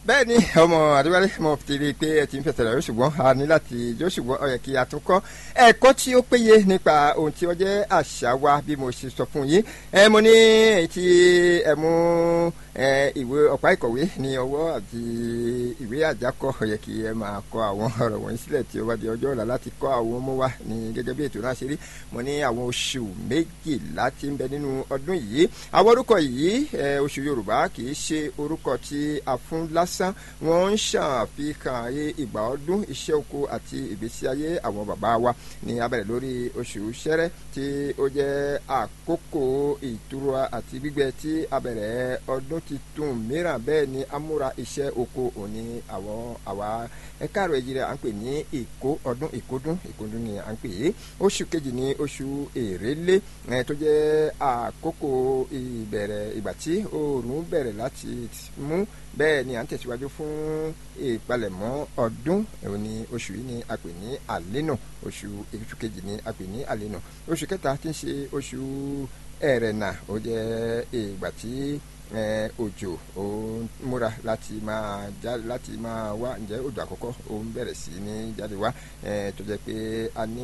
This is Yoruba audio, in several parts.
bẹ́ẹ̀ ni ọmọ àdúgbò mo ti rí i pé ẹ ti ń fẹsẹ̀ rẹ̀ ṣùgbọ́n a ní láti jó ṣùgbọ́n ó yẹ kí a tún kọ́ ẹ̀kọ́ tí ó péye nípa ohun tí ó jẹ́ àṣà wa bí mo ṣe sọ fún yín ẹ mo ní èyí tí ẹ mú ìwé ọ̀pá ìkọ̀wé ní ọwọ́ àti ìwé àjákọ ó yẹ kí ẹ máa kọ àwọn ọ̀rọ̀ wọ̀nyí sílẹ̀ tí ó bá di ọjọ́ ọ̀la láti kọ́ àwọn ọmọ wa ní gẹ́gẹ́ bí ètò náà ṣe rí mo ní àwọn oṣù méjìlá tí ń bẹ nínú ọdún yìí àwọn orúkọ yìí oṣù Yorùbá kì í ṣe orúkọ tí a fún lásán wọ́n ń ṣàfihàn ayé ìgbà ọdún iṣẹ́ oko àti ìgbésí ayé àwọn bàbá wa ní abẹ́rẹ́ lórí oṣù ṣẹ́rẹ́ tí ó jẹ́ àkókò ìtura àti gbígbẹ tí abẹ́rẹ́ ọdún titun mìíràn bẹ́ẹ̀ ni amúra iṣẹ́ oko òní àwọn àwa ẹ̀ka àrò ẹ̀jẹ̀ rẹ̀ à ń pè ní ìkó ọdún ìkódún ìkódún ni à ń pè é oṣù kejì ní oṣù èrèlé tó jẹ́ àkókò ìbẹ̀rẹ̀ ìgbà tí oòrùn bẹ̀rẹ̀ láti mú bẹ́ẹ̀ ni à ń tẹ̀síwájú fún ìpalẹ̀mọ́ ọdún òní oṣù yìí ni a pè ní àlénà oṣù oṣù kejì ni a pè ní àlénà oṣù kẹta tí ń ṣe oṣù ẹ̀rẹ̀nà ó jẹ́ ìgbà tí òjò ó ń múra láti máa já láti máa wá ǹjẹ́ òjò àkọ́kọ́ ó ń bẹ̀rẹ̀ sí ní jáde wá tó jẹ́ pé a ní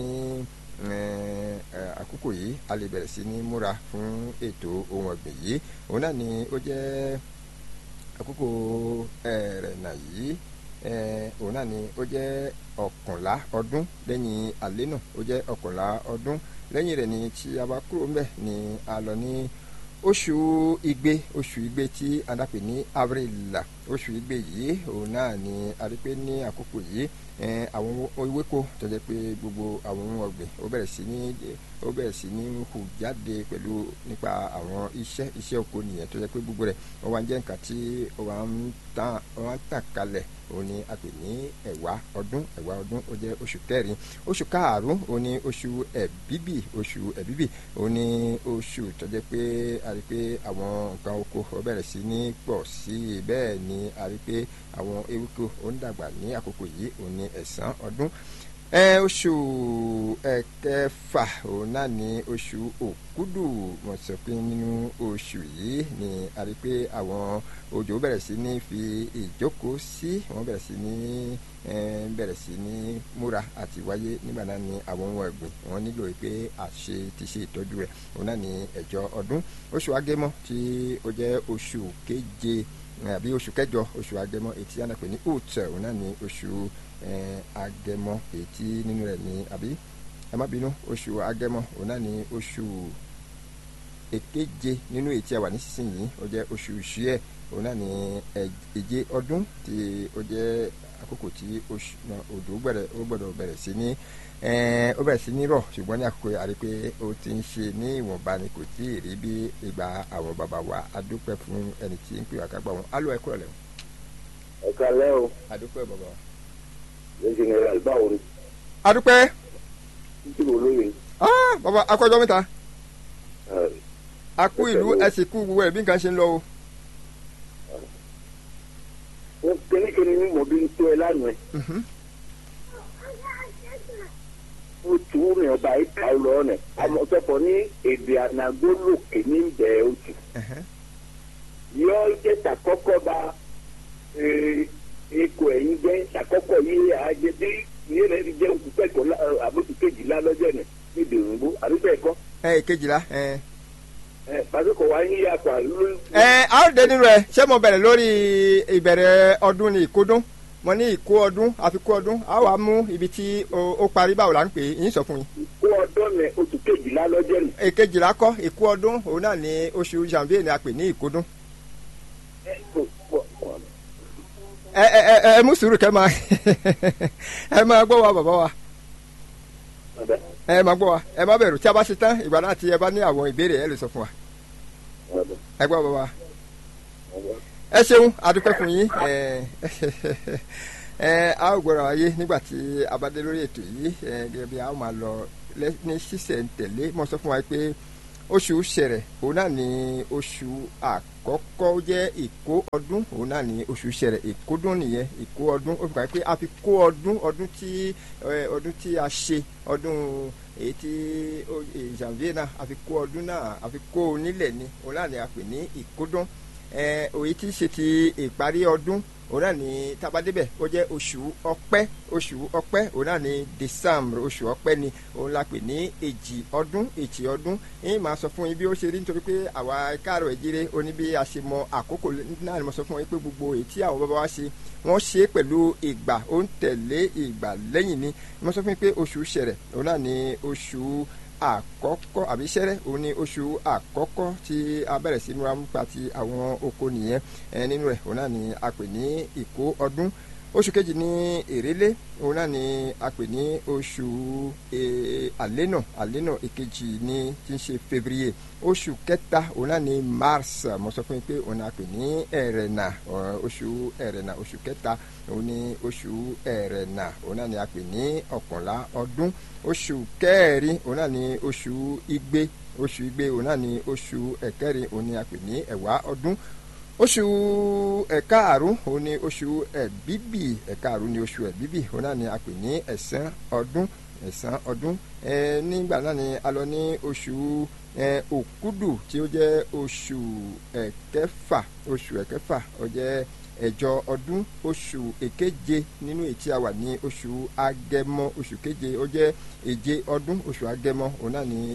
àkókò yìí a lè bẹ̀rẹ̀ sí ní múra fún ètò ohun ọ̀gbìn yìí òun náà ni ó jẹ́ àkókò ẹ̀rẹ̀nà yìí òun náà ni ó jẹ́ ọ̀kànlá ọdún lẹ́yìn àlẹ́ náà ó jẹ́ ọ̀kànlá ọdún lẹ́yìn rẹ̀ ni tí a bá kúrò ńbẹ̀ ni a lọ ní oṣù igbe oṣù igbe tí a dàpè ní avril oṣù igbe yìí òun náà ni a rí pé ní àkókò yìí àwọn ewéko tó jẹ́ pé gbogbo àwọn ohun ọ̀gbìn ó bẹ̀rẹ̀ sí ní ó bẹ̀rẹ̀ sí ní hù jáde pẹ̀lú nípa àwọn iṣẹ́ iṣẹ́ oko nìyẹn tó jẹ́ pé gbogbo rẹ̀ ó wá ń jẹ́ nǹkan tí ó wá ń tàn ó wá ń tàn kalẹ̀ òun ni a pè ní ẹ̀wá ọdún ẹ̀wá ọdún ó jẹ́ oṣù kẹrin oṣù karùn-ún òun ni oṣù ẹ̀bíbì oṣù ẹ̀bíbì òun ni oṣù tó jẹ́ pé a rí pé àwọn nǹkan oko ó bẹ̀rẹ̀ sí ní pọ̀ sí i bẹ́ẹ̀ ni a rí pé àwọn ewéko ó ń dàgbà ní àkókò yìí òun ni ẹ̀sán ọdún oṣù ẹ̀kẹfà òun náà ní oṣù òkúdù wọ́n sọ pé nínú oṣù yìí ni a rí pé àwọn òjò bẹ̀rẹ̀ sí ní fi ìjókòó sí wọ́n bẹ̀rẹ̀ sí ní bẹ̀rẹ̀ sí ní múra àti wáyé nígbà náà ni àwọn ohun ọ̀gbìn wọ́n nílò pé àṣe ti ṣe ìtọ́jú rẹ̀ òun náà ní ẹ̀jọ ọdún oṣù agẹmọ tí ó jẹ́ oṣù keje àbí oṣù kẹjọ oṣù agẹmọ ètí ànàpẹ ní oat òun náà ní oṣù agẹmọ ètí nínú rẹ̀ ní àbí ẹ má bínú oṣù agẹmọ òun náà ní oṣù èkeje nínú ètí àwà nísinsìnyí ó jẹ́ oṣù ṣíẹ òun náà ní èje ọdún tí ó jẹ́ àkókò tí òjò gbẹ̀rẹ̀ ó gbọ́dọ̀ bẹ̀rẹ̀ sí ní ó bẹ̀rẹ̀ sí ní rọ̀ ṣùgbọ́n ní àkókò àrí pé ó ti ń ṣe ní ìwọ̀nba ni kò tí ì rí bí ìgbà àwọn bàbá wa adúpẹ́ fún ẹni tí ń pè wá kágbá wọn alo ẹ kúrò lẹ́wọ̀n. ẹ kalẹ́ o. adúpẹ́ bàbá wa. lẹ́sìn ẹ̀rọ àlùbáwò ni. adúpẹ́. títí wo lóye. bàbá akọjọ mẹ́ta. a kú ìlú ẹ sì kú gbogbo ẹ̀ bí nǹkan ṣe ń lọ o. kẹ́nikẹ́ni ní mọ̀bí ń tó ẹ lánàá ó tù ú ní ọba ìka lọ ọ̀nà àmọ́ sọ̀pọ̀ ní èdè ànàgbólòkè ní ìbẹ̀ oṣù yọ jẹ́ sàkọ́kọ́ bá ikọ̀ ẹ̀yìn jẹ́ sàkọ́kọ́ yìí àjẹ bí yìí rẹ̀ jẹ́ oṣù kẹjọ àbóṣù kejìlá lọ́jọ́ ní níbi òyìnbó àbíbẹ̀ ẹ̀kọ́. ẹ kejìlá. ẹ pàṣípò wa ń yí àpò àlùlù. ẹ a ó dé nínú rẹ ṣé mo bẹ̀rẹ̀ lórí ìbẹ̀rẹ̀ ọdún ní ìkódún mo ní ìkó ọdún àfikún ọdún a wà mú ibi tí ó parí báwo la ń pè é yín sọ fún yín. ìkó ọdún ní oṣù kejìlá lọ́jọ́ ní. èkejìlá kọ́ ìkó ọdún òun náà ní oṣù janvier ni a pè ní ìkódún. ẹ ẹ ẹ ẹ mú sùúrù kẹ́ máa ẹ máa gbọ́ wa bàbá wa ẹ máa gbọ́ wa ẹ má bẹ̀rù tí a bá ṣe tán ìgbà náà tí ẹ bá ní àwọn ìbéèrè ẹ lè sọ fún wa ẹ gbọ́ bàbá ẹ ṣeun adúpẹ́ fún yín ẹ ẹ a ó gbọ́dọ̀ wáyé nígbà tí a bá dé lórí ètò yìí ẹ gẹ́gẹ́ bí a ó máa lọ ní ṣísẹ̀ntẹ̀lé mo sọ fún wa pé oṣù ṣẹ̀rẹ̀ òun náà ní oṣù àkọ́kọ́ jẹ́ ìkó ọdún òun náà ní oṣù ṣẹ̀rẹ̀ ìkódún nìyẹn ìkó ọdún ó fi kàn pé a fi kó ọdún ọdún tí ọdún tí a ṣe ọdún èyí tí janvier náà a fi kó ọdún náà a fi kó o nílẹ̀ ni òun náà ní a pè ní ìkódún òye tí í ṣe ti ìparí ọdún òun náà ní tabadébẹ̀ ó jẹ́ oṣù ọpẹ́ oṣù ọpẹ́ òun náà ní december oṣù ọpẹ́ ni òun la pè ní èjì ọdún èjì ọdún yín máa sọ fún yín bí ó ṣe rí nítorí pé àwa káàrọ̀ ìjíire oní bí a ṣe mọ àkókò náà ni mo sọ fún yín pé gbogbo èyí tí àwọn bàbá wa ṣe wọ́n ṣe é pẹ̀lú ìgbà ó ń tẹ̀lé ìgbà lẹ́yìn ni mo sọ fún yín pé oṣù ṣẹ̀rẹ̀ òun náà ní oṣù àkọ́kọ́ àbí ṣẹ́rẹ́ òun ni oṣù àkọ́kọ́ tí a bẹ̀rẹ̀ sí múra nípa ti àwọn oko nìyẹn nínú rẹ̀ òun náà ni a pè ní ìkó ọdún oṣù kejì ní èrèlé òun náà ni a pè ní oṣù àlénà àlénà ìkejì ní tí ń ṣe février oṣù kẹta òun náà ni mars mo sọ fún yín pé òun náà pè ní ẹrẹ̀nà oṣù ẹrẹ̀nà oṣù kẹta òun ni oṣù ẹrẹ̀nà òun náà ni a pè ní ọ̀kànlá ọdún oṣù kẹrin òun náà ni oṣù igbe oṣù igbe òun náà ni oṣù ẹ̀kẹrin òun ni a pè ní ẹ̀wá ọdún oṣù ẹ̀kaàrún òun ni oṣù ẹ̀bíbì ẹ̀kaàrún ni oṣù ẹ̀bíbì òun náà ni a pè ní ẹ̀sán ọdún ẹ̀sán ọdún ẹ nígbà náà ni a lọ ní oṣù ẹ òkúdù tí ó jẹ́ oṣù ẹ̀kẹfà oṣù ẹ̀kẹfà ó jẹ́ ẹ̀jọ ọdún oṣù èkeje nínú ètí a wà ní oṣù agẹmọ oṣù keje ó jẹ́ èje ọdún oṣù agẹmọ òun náà ni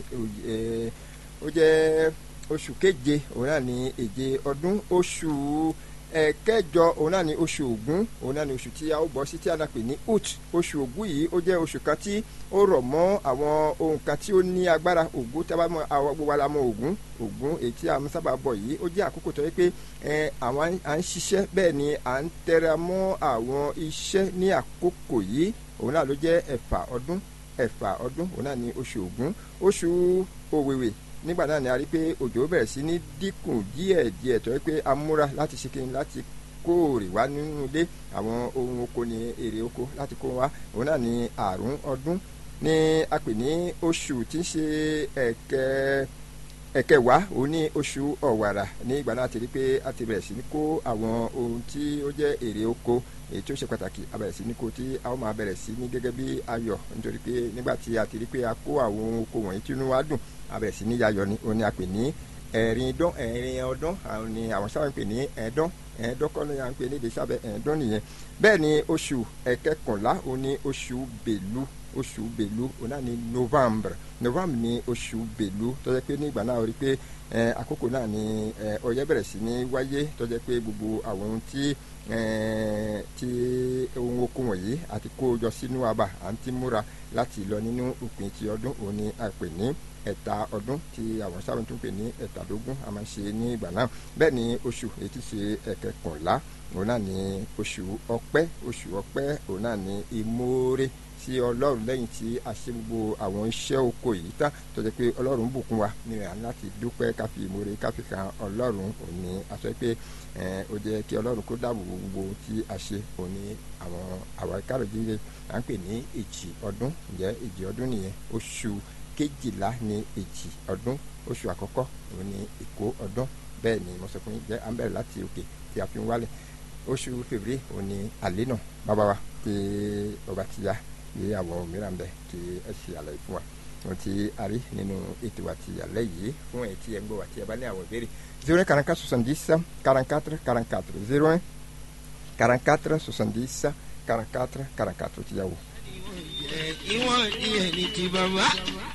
ó jẹ́ oṣù keje òun náà ni èje ọdún oṣù ẹ̀kẹjọ òun náà ni oṣù ògún òun náà ni oṣù tí a ó bọ́ sí tí a náà pè ní ut oṣù ògún yìí ó jẹ́ oṣù kan tí ó rọ̀ mọ́ àwọn ohun kan tí ó ní agbára ògún tí a bá mọ àwọn gbogbo ara mọ ògún ògún èyí tí a sábà bọ̀ yìí ó jẹ́ àkókò tó yẹ pé àwọn à ń ṣiṣẹ́ bẹ́ẹ̀ ni à ń tẹra mọ́ àwọn iṣẹ́ ní àkókò yìí òun náà ló jẹ́ ẹ̀fà ọdún ẹ̀fà ọdún òun náà ni oṣù ògún oṣù òwèwè nígbà náà ni a rí pé òjò bẹ̀rẹ̀ sí ní dínkù díẹ̀ díẹ̀ tó yẹ pé a múra láti ṣe kí ni láti kóòrè wá nínú ilé àwọn ohun oko ní èrè oko láti kó wá òun náà ni àrùn ọdún ní a pè ní oṣù tí ń ṣe ẹ̀kẹ́ ẹ̀kẹwàá òun ní oṣù ọ̀wàrà ní ìgbà náà ti rí pé a ti bẹ̀rẹ̀ sí ní kó àwọn ohun tí ó jẹ́ èrè oko èyí tí ó ṣe pàtàkì a bẹ̀rẹ̀ sí ní kó tí a ó máa bẹ̀rẹ̀ sí ní gẹ́gẹ́ bí ayọ̀ nítorí pé nígbà tí a ti rí pé a kó àwọn ohun oko wọ̀nyí tí inú wa dùn a bẹ̀rẹ̀ sí ní yayọ̀ ni òun ni a pè ní ẹ̀rin dán ẹ̀rin ọdún àwọn ni àwọn sábà ń pè ní ẹ̀ẹ́dán ẹ̀ẹ́dán kọ́ ni à ń pè ní èdè sábẹ́ ẹ̀ẹ́dán nìyẹn bẹ́ẹ̀ ni oṣù ẹ̀kẹkànlá òun ni oṣù bèlú oṣù bèlú òun náà ni november november ni oṣù bèlú tó jẹ́ pé nígbà náà rí pé àkókò náà ni ọyẹ́ bẹ̀rẹ̀ sí ní wáyé tó jẹ́ pé gbogbo àwọn ohun tí tí ohun oko wọ̀nyí àti kó jọ sínú abà à ń ti múra láti lọ nínú òpin ti ọdún òun ni a pè ní ẹ̀ta ọdún tí àwọn sábà tún pè ní ẹ̀tàdógún a máa ń ṣe ní ìgbà náà bẹ́ẹ̀ ni oṣù èyí ti ṣe ẹ̀kẹkànlá òun náà ni oṣù ọpẹ́ oṣù ọpẹ́ òun náà ni ìmoore sí ọlọ́run lẹ́yìn tí a ṣe gbogbo àwọn iṣẹ́ oko yìí tán tó jẹ́ pé ọlọ́run bùkún wa ní ìrìn àná láti dúpẹ́ ká fi ìmoore ká fi kan ọlọ́run òní a sọ pé ó jẹ́ kí ọlọ́run kó dáàbò gbogbo tí a ṣe òní àwọn àwọn ìkáròjìlẹ̀ à ń pè ní èjì ọdún ǹjẹ́ èjì ọdún nìyẹn oṣù kejìlá ní èjì ọdún oṣù àkọ́kọ́ òun ní ìkó ọdún bẹ́ẹ̀ ni mo sọ fún yín jẹ́ à ń bẹ̀rẹ̀ láti òkè tí a fi ń wálẹ̀ oṣù fèvrier òun ní àlẹ́ náà bàbá wa tí ọba ti ya ní àwọn mìíràn bẹ kí ẹ ṣe àlàyé fún wa ohun tí a rí nínú ètò àti àlẹ́ yìí fún ẹ̀ tí ẹ ń gbọ́ àti ẹ bá ní àwọn ìbéèrè zero un quarante quatre soixante dix quarante quatre quarante quatre zero un quarante quatre soixante dix quarante quatre quarante quatre ti yà wò. ìwọ̀n ìyẹn ní ti bàbá